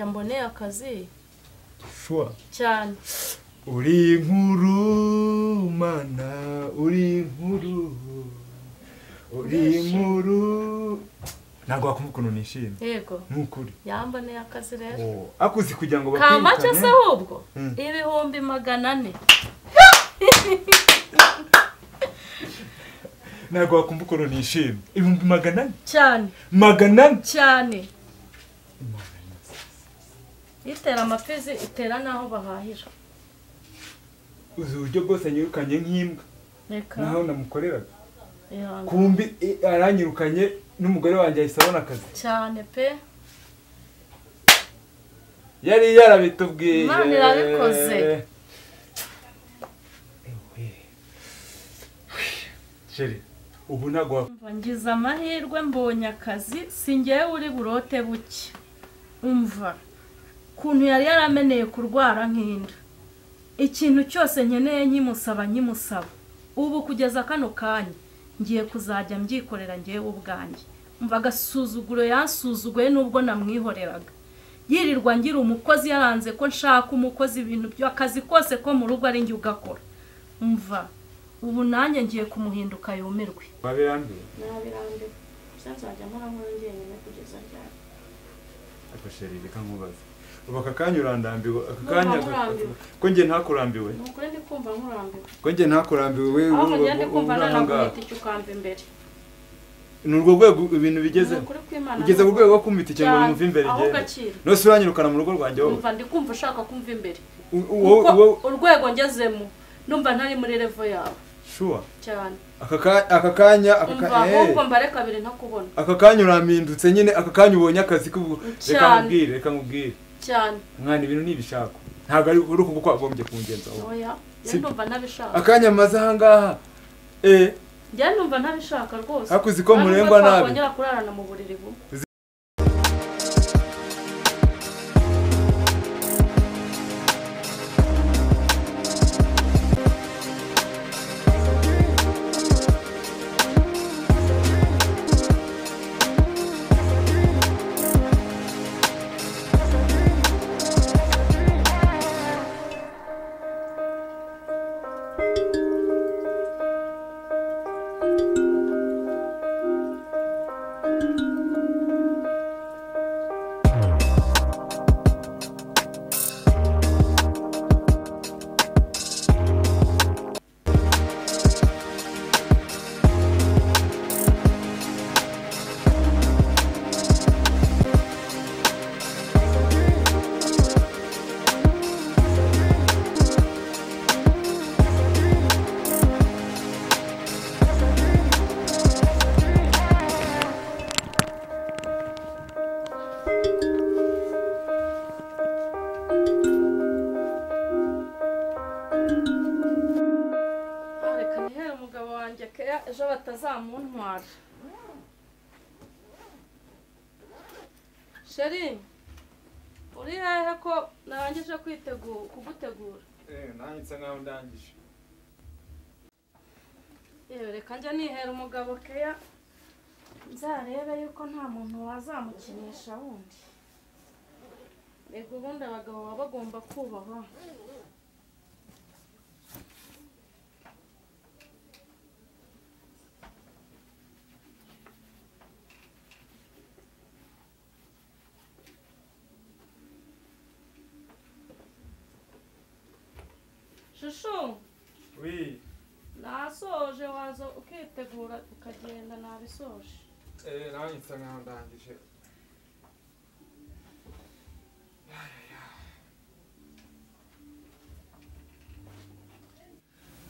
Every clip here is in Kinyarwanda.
mboneye akazi shuwa cyane uri inkuru mana uri inkuru uri inkuru ntabwo wakumva ukuntu nishimye yego nk'ukuri yamboneye akazi rero Oh, akuzi kugira ngo kamacyo se ahubwo Mm. ibihumbi magana ane ntabwo wakumva ukuntu nishimye ibihumbi magana ane cyane magana ane cyane itera amafizi itera n'aho bahahira uzi uburyo bwose anyirukanye nk'imbwa reka naho namukoreraga ihangane. kumbi i- aranyirukanye n'umugore wanjye ahise abona akazi cyane pe yari yarabitubwiye Imana irabikoze. Ewe. Chérie, ubu ntabwo wa- Umva, ngize amahirwe mbonye akazi si ngewe uri burote buke umva ukuntu yari yarameneye kurwara nk'inda ikintu cyose nkeneye nkimusaba nkimusaba ubu kugeza kano kanya ngiye kuzajya mbyikorera ngewe ubwanjye umva agasuzuguro yansuzuguye n'ubwo namwihoreraga yirirwa ngira umukozi yaranze ko nshaka umukozi ibintu by'akazi kose ko mu rugo ari njye ugakora umva ubu nanjye ngiye kumuhinduka yumirwe wabirambiwe nabirambe gusa nzajya nkora nkora njyenyine kugeza ryari ariko chérie reka nkubaze ubu aka kanya urandambiwe aka Ndumva kanya nkurambiwe. ko njye ntakurambiwe ni ukuri ndi kumva nkurambiwe ko njye ntakurambiwe we ahubwo wowe- njye ndi kumva wowe uri aho ngaho. nanaguhita icyo ukamba imbere ni urwo rwego ibintu ni bigezeho ukuri kw'imana ugeze ku rwego rwo kumvita ikintu ngo Cyane. wumve imbere Aho genda gaciro. nose uranyirukana mu rugo rwanjye wowe numva ndi kumva ushaka kumva imbere U- u- wowe- wowe- kuko urwego ngezemo numva ntari muri revo yawe shuwa cyane aka ka- aka kanya aka umva ka- eh. ahubwo mbare kabiri ntakubona aka kanya urampindutse nyine aka kanya ubonye akazi ko reka Cyane. nkubwire reka nkubwire cyane mwana ibintu n'ibishaka ntabwo ari uri uku kwagombye kungenza wowe oya njye Sibyo. numva ntabishaka akanya maze ahangaha eh njye numva ntabishaka rwose ariko uzi ko Kandi ubwo murengwa nabi twakongera kurarana mu buriri bumwe reka nihere umugabo wanjye keya ejo batazamuntwara sheri uri hehe ko narangije kwitegura kugutegura nanjye nsa nkaho ndangije yewe reka njye nihera umugabo keya nzarebe yuko nta muntu wazamukinisha wundi mbega ubundi abagabo baba bagomba kubahwa shushu wi nasoje waza ukitegura ukagenda nabisoje eh nanjye nsa nkaho ndangije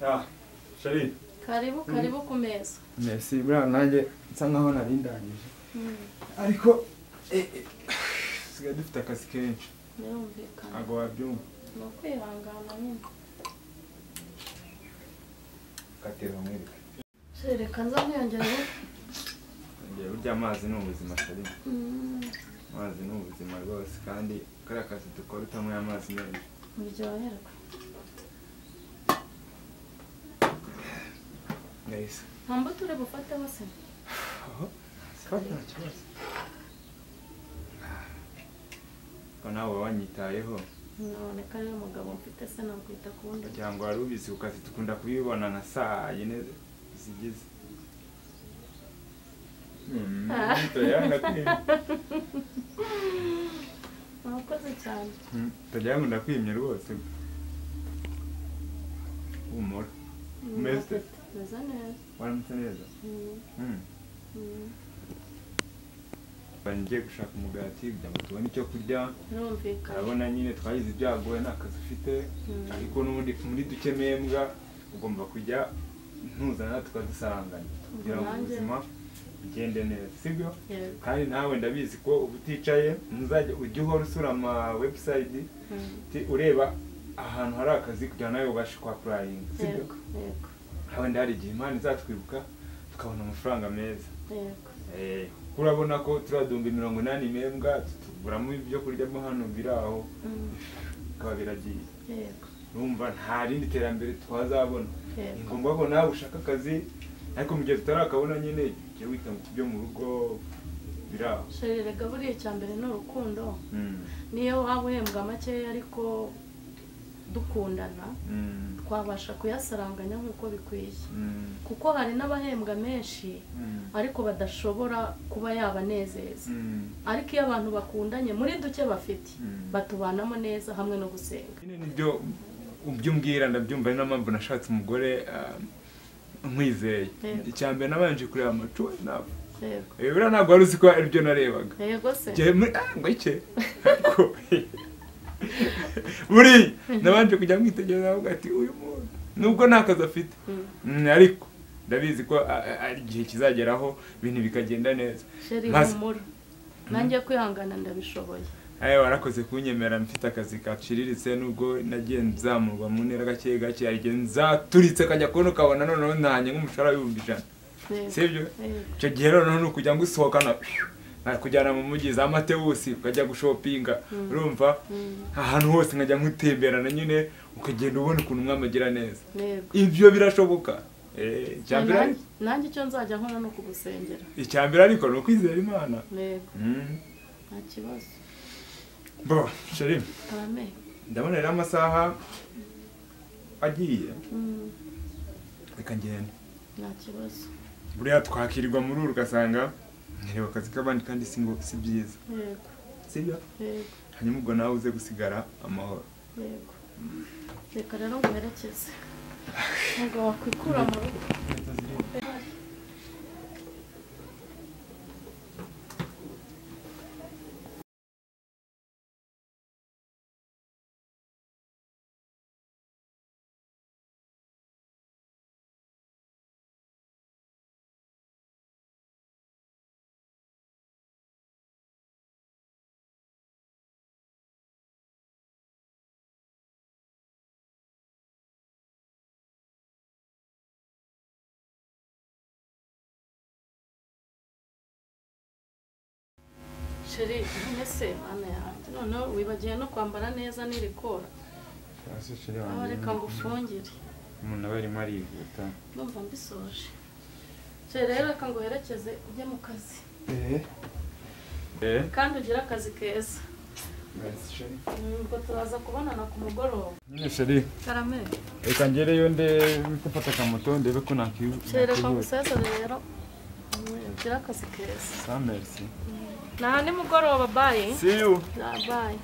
ah shari karibu karibu ku meza merci buriya nanjye nsa nkaho nari ndangije ariko eh, eh, tusigaye dufite akazi kenshi birumvikana ntabwo wabyumva ni ukwihangana nyine katera umwereka reka nza nkiyongere ngiye burya amazi ni ubuzima shari amazi ni ubuzima rwose kandi kariya kazi dukora utanyweye amazi menshi muryoherwa neza nta mbuto uri bufate hose kandi nta kibazo ko nawe wanyitayeho none kandi umugabo mfite se nakwita ku wundi kugira ngo wari ubizi ku kazi dukunda kubibona nka saa yine zigeze Mm, turyamana kwimya. murakoze cyane Mm, turyamana ndakwimye rwose humura Umeze ute? meze neza waramutse neza Mm, Mm. mm. Bari ngiye gushaka umugati kugira ngo tubone icyo kurya birumvikana urabona nyine twagize ibyago we nta kazi ufite Mm. ariko n'ubundi muri duke mbwa ugomba kujya ntuzana tukazisaranganya kugira ngo Nanjye. ubuzima bugende neza sibyo Yego. kandi nawe ndabizi ko uba uticaye ntuzajya ujya uhora usura ama webusayidi Mm. ureba ahantu hari akazi kugira ngo nawe ubashe kuhapurayinga sibyo yego yego wenda hari igihe imana izatwibuka tukabona amafaranga meza yego Eh, kuko urabona ko turadumba mirongo inani mbwa tuguramo ibyo kurya mo hano biraho Mm, bikaba biragiye yego urumva nta rindi terambere twazabona ni yego ngombwa ko nawe ushaka akazi ariko mu gihe tutarakabona nyine jya wita ku byo mu rugo biraho sheri rega buriya icya mbere ni urukundo Mm, niyo waba uhembwa makeya ariko dukundana mm, twabasha kuyasaranganya nk'uko bikwiye mm, kuko hari n'abahembwa menshi mm, ariko badashobora kuba yabanezeza mm. ariko iyo abantu bakundanye muri duke bafite Mm. batubanamo neza hamwe no gusenga nyine nibyo ubyo umbwira ndabyumva ari mpamvu nashatse umugore ah, nkwizeye Yego. icyambere nabanje kureba amacuwe nawe yego buriya ntabwo wari uzi ko ari byo narebaga yego se Jye muri ah ngo ike buri nabanje kujya mwitegereza avuga ati uyu muntu nubwo nta kazi afite Mm. Mm, ariko ndabizi ko a- a- ari igihe kizageraho ibintu bikagenda neza sheri Maze- humura nanjye kwihangana ndabishoboye ayo warakoze kunyemera mfite akazi gaciriritse nubwo nagiye nzamurwa mu ntera gake gake hari igihe nzaturitse kajya kubona ukabona noneho ntahanye nk'umushahara w'ibihumbi ijana Yego. sibyo Yego. icyo gihe noneho ni ukujya ngusohokana kujyana mu mujyi za matewusi ukajya gushopinga urumva Mm. ahantu hose nkajya nkutemberana nyine ukagenda ubona ukuntu umwami agira neza yego ibyo birashoboka Eh, icyambere Nanjye- nanjye icyo nzajya nkora ni ukugusengera icyambere ariko ni ukwizera imana yego Mm. nta kibazo bo sheri arame ndabona rero amasaha agiye Mm, reka ngende nta kibazo buriya twakirirwa muri uru ugasanga ntireba akazi k'abandi kandi si ngo si byiza yego sibyo yego hanyuma ubwo nawe uze gusigara amahoro yego reka rero nguherekeze ntabwo wakwikura mu rugo sheri none se mana yanjye noneho wibagiwe no kwambara neza n'irikora aho reka ngo ufungire umuntu aba arimo arihuta ndumva mbisoje sheri rero reka nguherekeze ujye mu kazi eee kandi ugire akazi keza sheri Mm, ubwo turaza kubonana ku mugoroba nyine sheri karame reka ngereyo nde mfata akamoto ndebe ko sheri reka nakihuse ngusezere rero Mm, ugire akazi keza sa merci nta nimugoroba bayi see you bayi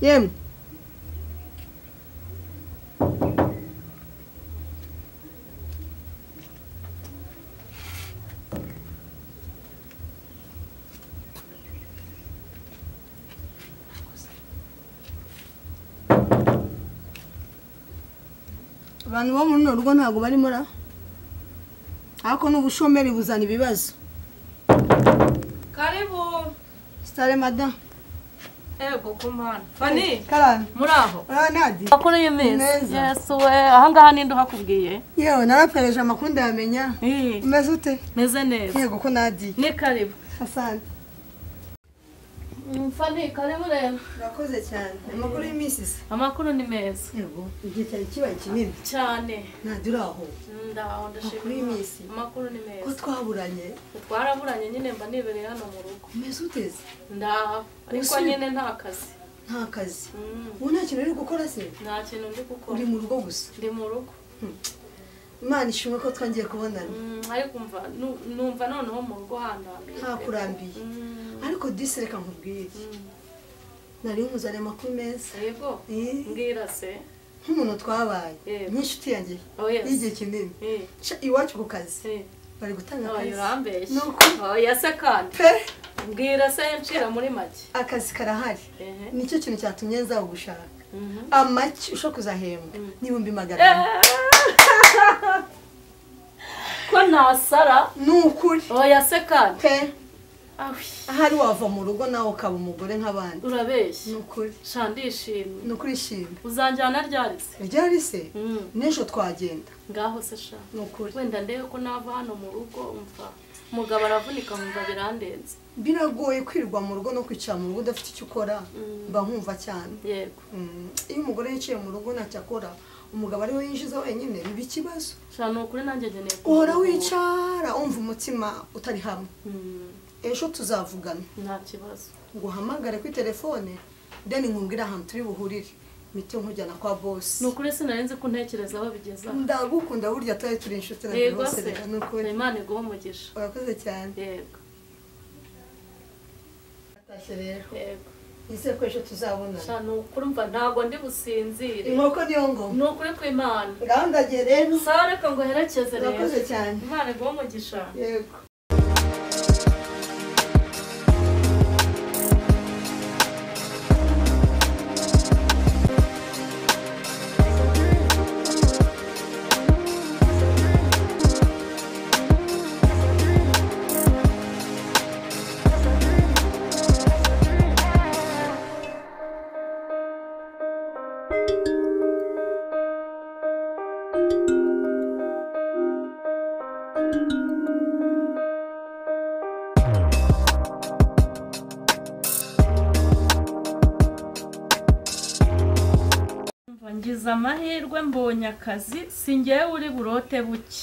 yemwe abantu bo muri runo rugo ntabwo barimo ra ariko n'ubushomeri buzana ibibazo karibu sitare mada ego kumana fani karani muri aho uranadi makuru y'iminsi Neza. yesuwe ahangaha ninde uhakubwiye yewe narapereje amakuru ndayamenya Ih, umeze ute meze neza yego ko nadi ni karibu asante fani karibu rero urakoze cyane amakuru y'iminsi se amakuru ni meza yego igihe cyari kibaye kinini cyane nadi uraho ndaho ndashima Amakuru Imana. y'iminsi. amakuru ni ko meza twaburanye twaraburanye nyine mba nibereye hano mu rugo umeze uteze ndaha ariko Usi- nyine nta kazi nta kazi Mm, ubu nta kintu uri gukora se nta kintu ndi gukora uri mu rugo gusa ndi mu rugo imana ishimwe ko twongeye kubonana Mm, ariko mva nu- numva noneho mu rugo handahambiye ntakurambiye ariko disi reka nkubwire nari nkuzaniye amakuru meza yego Eh, mbwira se nk'umuntu twabaye Yego. n'inshuti yanjye Oh, yes. y'igihe kinini Eh, Ca iwacu ku kazi eh. bari gutanga Oya, akazi urambeshye Ni ukuri. oya se kandi pe mbwira se ncira muri make akazi karahari Ehe. nicyo kintu cyatumye nza gushaka Mhm. amaki ushobora kuzahembwa n'ibihumbi magana ane Eh. ko ntasara ni ukuri oya se kandi pe Awi, ahari wava mu rugo nawe ukaba umugore nk'abandi ni urabeshye ukuri sha ndishimye ni ukuri ishimwe uzanjyana ryari se ryari se Mm, n'ejo twagenda ngaho se sha ni ukuri wenda ndebe ko nava hano mu rugo umva umugabo aravunika nkumva birandenze biragoye kwirwa mu rugo no kwicara mu rugo udafite icyo ukora mba nkumva cyane yego Mm, iyo umugore yiciye mu rugo ntacyo akora umugabo ari we yinjiza wenyine biba ikibazo sha ni ukuri nanjye ngeneye uhora wicara umva umutima utari hamwe Mm, ejo tuzavugana nta kibazo nguhamagare kuri telefone deni nkubwire ahantu turi buhurire mite nkujyana kwa ni bosi ukuri sinarinze kuntekereza aho bigeze aha ndagukunda burya tutari turi inshuti na buri yego wese se reka ni ukuri imana iguha umugisha urakoze cyane yego atashye rero yego nizere ko ejo tuzabonana sha ni ukuri umva ntabwo ndi businzire inkoko niyo ngoma ni ukuri ku imana gahunda agiye rero sawa reka ngo herekeze rero urakoze cyane imana iguha umugisha yego Umva, ngize amahirwe mbonye akazi singewe uri burote buke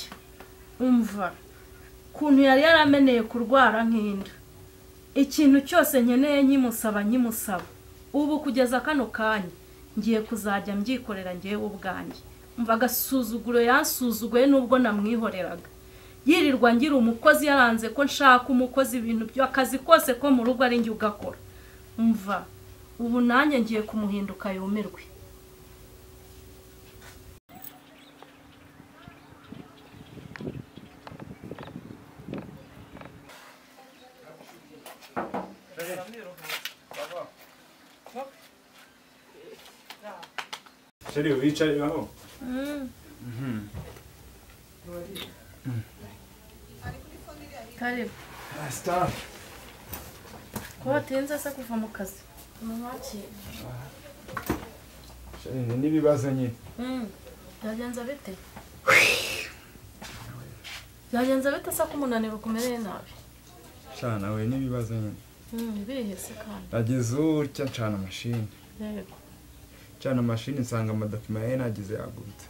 umva ukuntu yari yarameneye kurwara nk'inda ikintu cyose nkeneye nkimusaba nkimusaba ubu kugeza kano kanya ngiye kuzajya mbyikorera ngewe ubwanjye umva agasuzuguro yansuzuguye n'ubwo namwihoreraga yirirwa ngira umukozi yaranze ko nshaka umukozi ibintu by'akazi kose ko mu rugo ari njye ugakora umva ubu nanjye ngiye kumuhinduka yumirwe Chérie, wicare aho karibu staff ko watinze se kuva mu kazi mumwakire chérie n'ibibazanye byagenze bite byagenze bite se ko umunaniro ukumereye nabi sha nawe n'ibibazanye ibihe se kandi nageze utya ncana amashini yego ncana amashini nsanga amadokima yari nagize yagurutse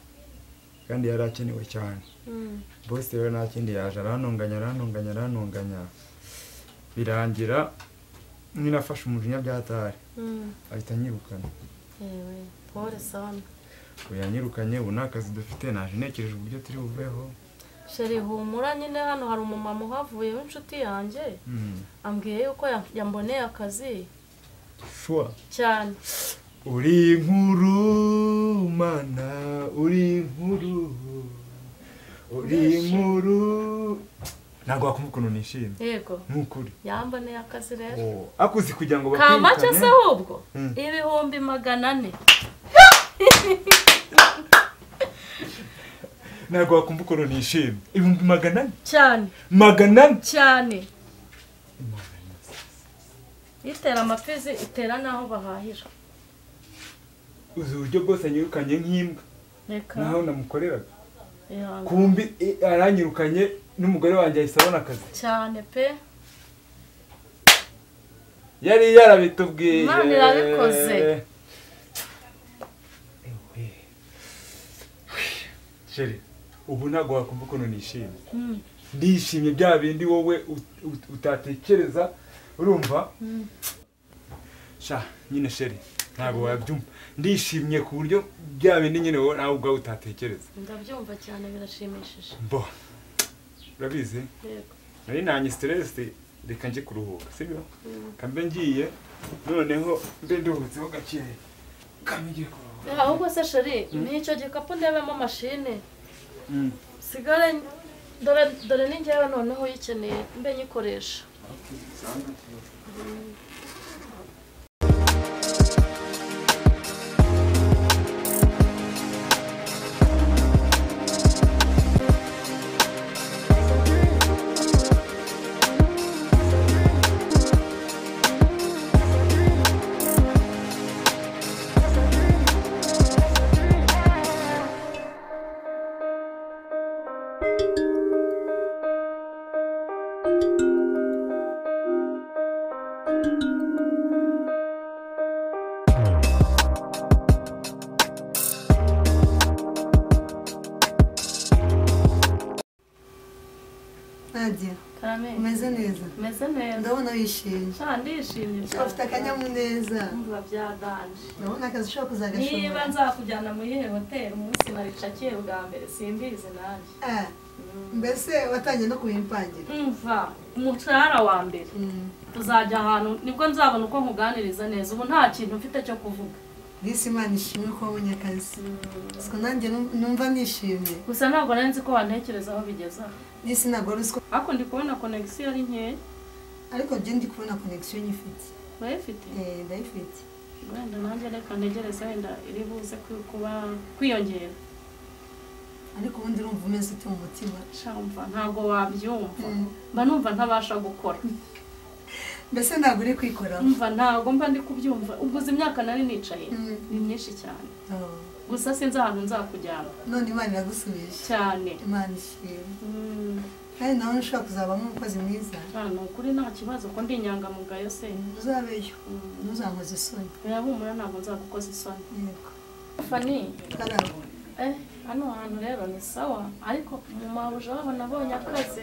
kandi yari akenewe cyane bose rero nta kindi yaje arantunganya arantunganya arantunganya birangira nirafashe umujinya byatari ahita anyirukana yewe pore sana ubu yanyirukanye ubu nta kazi dufite naje ntekereje uburyo turi buveho sheri humura nyine hano hari umumama uhavuye w'inshuti yanjye Hmm. ambwiye yuko ya- yamboneye akazi shuwa cyane uri nkuru mana uri nkuru uri nkuru ntabwo wakumva ukuntu nishimye yego nk'ukuri yamboneye akazi rero Oh, akuzi kugira ngo kamake se ahubwo Mm. ibihumbi magana ane ntabwo wakumva ukuntu nishimye ibihumbi magana ane cyane magana ane cyane itera amafizi itera n'aho bahahira uzi uburyo bwose anyirukanye nk'imbwa reka naho namukoreraga ihangane kumbi i- aranyirukanye n'umugore wanjye ahise abona akazi cyane pe yari yarabitubwiye Imana irabikoze. Ewe. Sheri, ubu ntabwo wakumva ukuntu nishimye Mm. ndishimye bya bindi wowe ut- ut- utatekereza urumva sha nyine sheri ntabwo wabyumva ndishimye ku buryo bya bindi nyine wowe nawe ubwawe utatekereza ndabyumva cyane birashimishije mbo urabizi yego nari nanjye siteresi reka njye kuruhuka sibyo kambe ngiye noneho mbe nduhutseho gakeya kambe ngiye kuruhuka Eh, ahubwo se sheri n'icyo gikapu ndebemo mashine sigare dore dore ni njyewe noneho uyikeneye mbe nyikoresha nadia karame umeze neza meze neza ndabona wishimye sha ndishimye ufite akanyamuneza umva byadanje ndabona akazi ushobora niba kuzagashobora nzakujyana muri iyihe hoteli umunsi naricakiye bwa mbere simbizi nanjye Ah, mbese watangiye no kubimpangira umva umushahara wa mbere Mm. tuzajya ahantu nibwo nzabona uko nkuganiriza neza ubu nta kintu mfite cyo kuvuga disi imana ishimwe ko wabonye akazi siko nanjye num- numva nishimye gusa ntabwo nari nzi ko wantekerezaho bigeze aha disi ntabwo ari usiko ariko ndi kubona konegisiyo ari nkeya ariko byo ndi kubona konegisiyo nyifite urayifite Eh, ndayifite wenda nanjye reka ntegereze wenda iri buze ku- kuba kwiyongera ariko ubundi urumva umeze ute mu mutima sha wumva ntabwo wabyumva Mm. mba numva ntabasha gukora mbese ntabwo uri kwikoraho umva ntabwo mba ndi kubyumva ubwo izi myaka nari nicaye Mm. ni myinshi cyane Oh. gusa sinzi ahantu nzakujyana none imana iragusubije cyane imana ishimwe Mm, kandi nawe ntushobora kuzabamo umukozi mwiza ah, ni ukuri nta kibazo ko ndi inyangamugayo se uzabeyo Mm. ntuzankoze isoni birabumura ntabwo nzagukoza isoni yego fani karabo eh hano hantu rero ni sawa ariko mu mabuja wabo nabonye akazi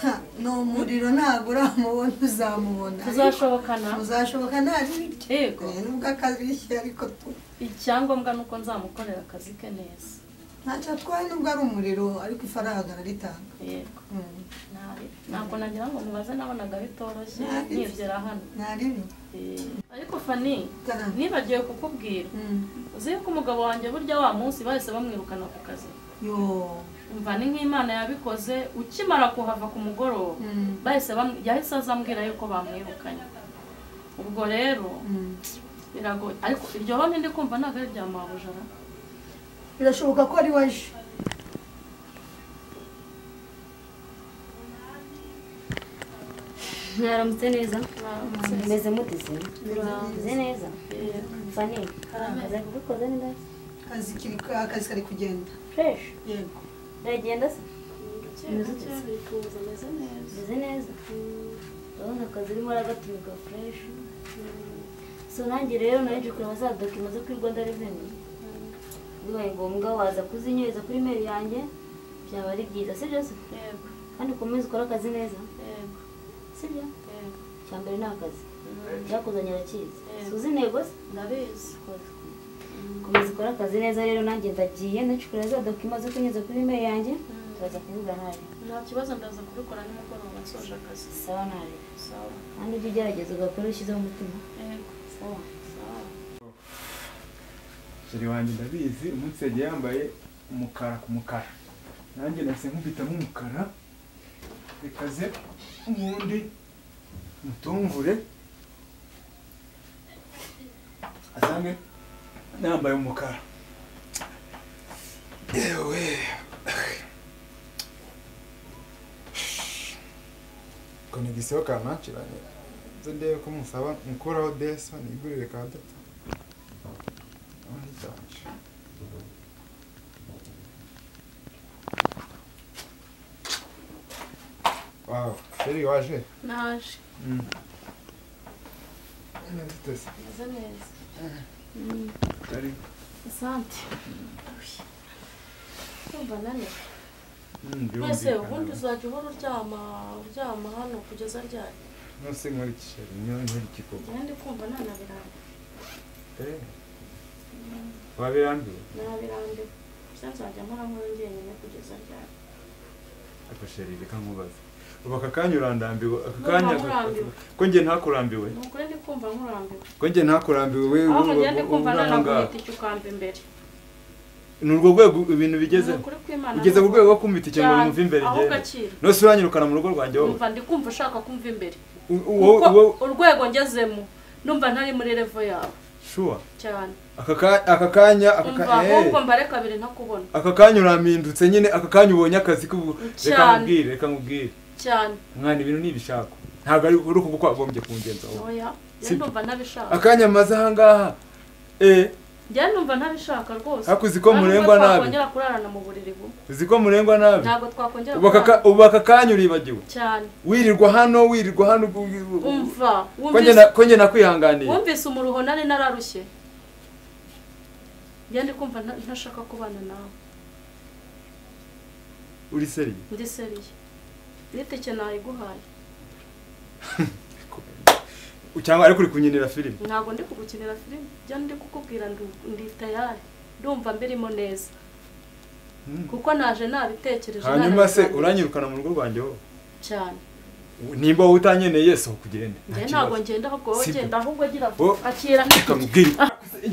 Ha, ni umuriro ntabwo uramubona uzamubona tuzashobokana uzashoboka nta riryo yego Eh, nubwo akarishye ariko tu icyangombwa ni uko nzamukorera akazi ke neza ntacyo atwaye nubwo ari umuriro ariko ifaranga araritanga yego Mm. nabi ntabwo nagira ngo mubaze nabonaga bitoroshye Nabi. nyibyera hano nta ribi Eh, ariko fani karabo nibagiwe kukubwira Mm. uzi yuko umugabo wanjye burya wa munsi bahise bamwirukana ku kazi yo umva ni nk'imana yabikoze ukimara kuhava ku mugoroba Mm. bahise bam- yahise azambwira yuko bamwirukanye ubwo rero Mm. biragoye ariko iryo honi ndi kumva ntabwo ari irya mabujara birashoboka ko ari waje mwaramutse neza meze muteze meze neza fani akazi kugukoze neza akazi kiri akazi kari kugenda fureshi yego uragenda se Kera kera bikuza ameze neza meze neza urabona akazi urimo uragatumiga fureshi so nanjye rero naje kureba za dokima zo kuri rwanda reveni bibaye ngombwa waza kuzinyohereza kuri meri yanjye byaba ari byiza si byo se yego kandi ukomeze ukore akazi neza yego si byo yego icya mbere ni akazi Mm, byakuzanye arakizi Yego. suzi intego se ndabizi komeza ukore akazi neza rero nanjye ndagiye ndacukura za dokima zo kunyuza kuri imeri yanjye turaza kuvugana nawe nta kibazo ndaza kubikora nimugoroba nsoje akazi sawa nawe sawa kandi ujye ugerageza ugakora ushyizeho umutima yego sawa sawa sheri wanjye ndabizi umunsi yagiye yambaye umukara ku mukara nanjye nahise nkubitamo umukara reka ze ubundi mutungure asange nambaye umukara yewe konegisiyo kampakiranye nzo ndebe ko musaba mukuraho desa nigurire ka data Ahitanje. wawu sheri waje naje None duteze. meze neza Ari- asante ndumva naniwe mm, mwese birumvikana. ubundi uzajya uhora uryama uryama hano kugeza ryari Nose nkuriki sheri. Niyo nkiri kikoko. kandi kumva nanabirambiwe Eh. Wabirambiwe? nabirambiwe gusa nzajya mpora nkora njyenyine kugeza ryari Aka sheri reka nkubaze. Ubu aka kanya urandambiwe, aka Ndumva kanya nkurambiwe. ko njye ntakurambiwe. ni ukuri ndi kumva nkurambiwe Ko njye ntakurambiwe we ahubwo wowe- njyewe ndi kumva wowe nanaguhita ngaha. icyo ukamba imbere Ni urwo rwego ibintu ni bigezeho. ukuri kw'imana Ugeze ku rwego rwo kumita ikintu ngo cyane, wumve imbere ahubwo igenda. akira Nose uranyirukana mu rugo rwanjye wowe. numva ndi kumva ushaka kumva imbere U- u- wowe- kuko wowe- urwego ngezemo numva ntari muri revo yawe Sure. cyane Aka ka- aka kanya aka umva ka- eh. ahubwo mbare kabiri ntakubona aka kanya urampindutse nyine aka kanya ubonye akazi k'ubu reka Cyane. nkubwire reka nkubwire cyane mwana ibintu ntibishaka ntabwo ari uri uku kuko wagombye kungenza wowe oya njye Sibyo. numva ntabishaka akanya maze ahangaha eh njye numva ntabishaka rwose Ariko uzi ko Kandi murengwa ubwo nabi. twakongera kurarana mu buriri bumwe uzi ko murengwa nabi ntabwo twakongera ubu aka ka- kurarana ubu aka kanya uribagiwe cyane wirirwa hano wirirwa hano ubwo- ubwo- umva ko njye wumvise na- ko njye nakwihanganiye wumvise umuruho nari nararushye njye ndi kumva nta- ntashaka kubana nawe uri seriye ndi seriye n'itike nayiguhaye cyangwa ariko uri kunyinira filime ntabwo ndi kugukinira filime njya ndi kukubwira ndu- ndi tayari ndumva mbirimo neza Mm. kuko naje nabitekereje hanyuma se nanabiganiriye. uranyirukana mu rugo rwanjye wowe cyane nimba wowe utanyeneye yesu kugende njye ntabwo ngenda ahubwo wowe Sibyo. genda ahubwo agira Wo- akira kamubwire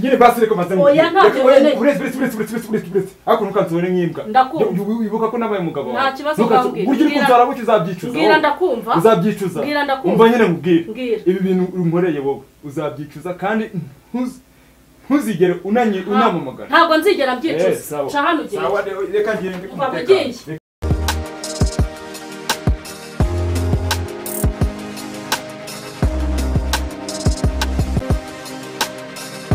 nyine basi reka maze Oya, ntabyo nkeneye. uretse uretse uretse uretse uretse uretse uretse hakuno ukansohora nk'imbwa Ndakumva. Yu- yu- wibuka ko nabaye umugabo Nta kibazo Ntukanso- urambwira. burya uri Mbwira- kunsora gutya uzabyicuza mbwira wowe. ndakumva uzabyicuza Mbwira ndakumva. umva nyine nkubwire Mbwira. ibi bintu unkoreye wowe uzabyicuza kandi ntuz- ntuzigere unanyi- Nta- unamamagara ntabwo nzigera Eh, mbyicuza sawa. ca hano ugenda Sawa, reka ngende Umva, ku mutekano. mugiye.